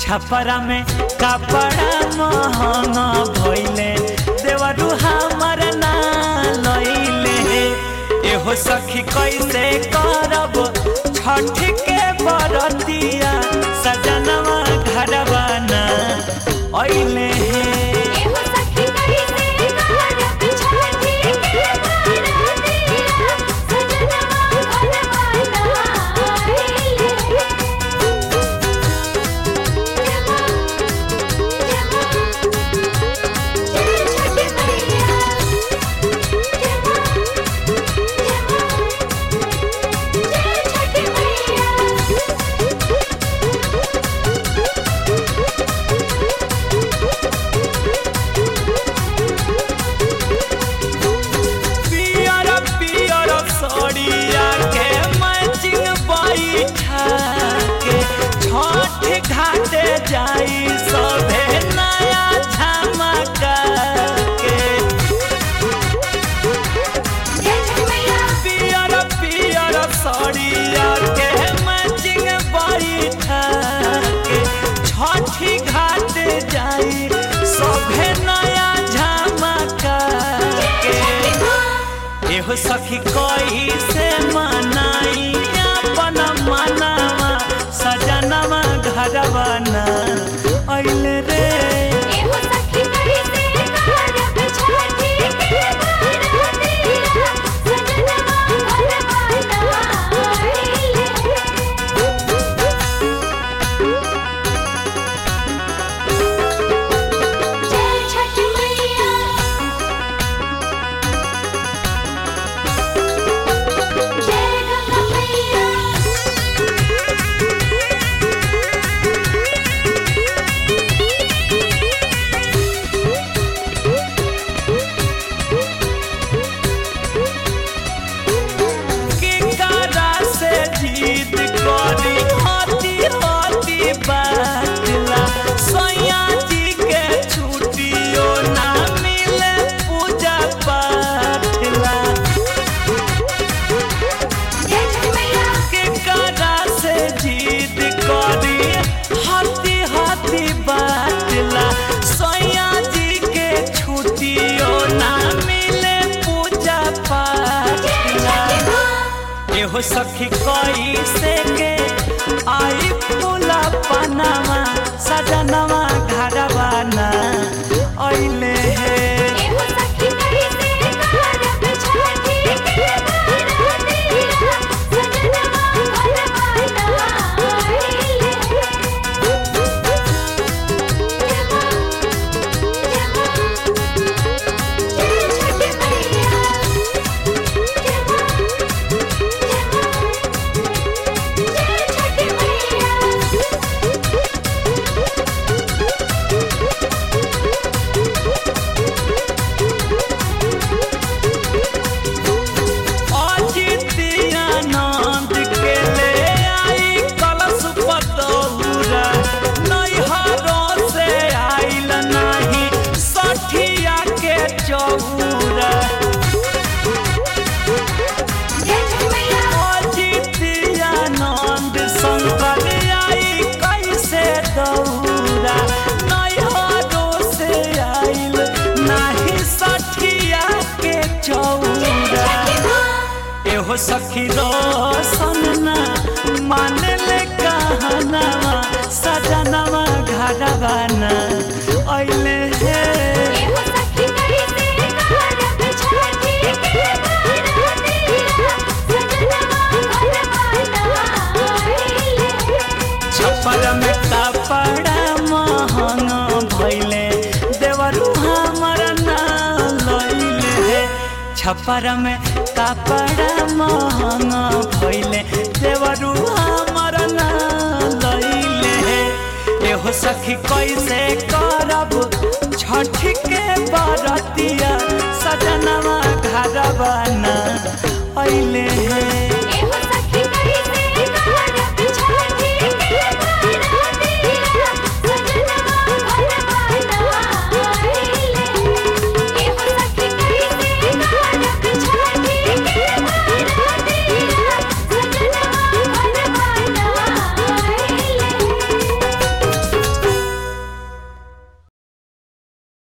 छपरा में कपड़ा महंगा भइले देवरू हमर ना लइले एहो सखी कैसे करब छठ के बरतिया सजनवा घरवा ना अइले एहो सखी कैसे करब छठी के बरतिया सजनवा घरवा ना आइले जय छठी मैया जय छठी मैया पियर पियर सड़िया के मैचिंग बैठा के छठ घाटे जाई सभे नया झमका के जय छठी मैया पियर पियर सड़िया के मैचिंग बैठा के छठी घाटे जाई सभे नया झमका के एहो सखी कोई से मनाई अपन मनवा सजनवा घरवा ना अइले रे एहो सखी कैसे करब छठी के बरतिया सजनवा घरवा ना आइले जय छठी मैया जय गंगा मैया किकरा से जीत करी हाथी हाथी बाटला सैया जी के छुट्टियो ना मिले पूजा पाठला जय छठी मैया केकरा से जीत करी हाथी हाथी बाटला सैया जी के छुट्टियो ना मिले पूजा पाठला एहो सखी कोई से के आई फूला पनामा सजनवा घरवा ना अइले हे एहो सखी कैसे करब छठी के बरतिया सजनवा घरवा ना आइले जय छठी मैया जय छठी मैया अजितियानंद के ले आई कलश पतौरा नैहरों से आइल नहीं सठिया के चौरा जय छठी मैया अजितियानंद शंकर आई कैसे दौरा नैहरों से आइल नहीं सठिया के चौरा एहो सखी रोशन ना मान ले कहनवा सजनवा घरवा ना अइले हे एहो सखी कैसे करब छठी के बरतिया सजनवा घरवा ना आइले छपर में कपड़ा महंगा भइले देवरू हमर ना लइले हे छपर में कपड़ा महंगा भइले देवरू हमर ना लइले हे एहो सखी कैसे करब छठ के बरतिया सजनवा घरवा ना अइले हे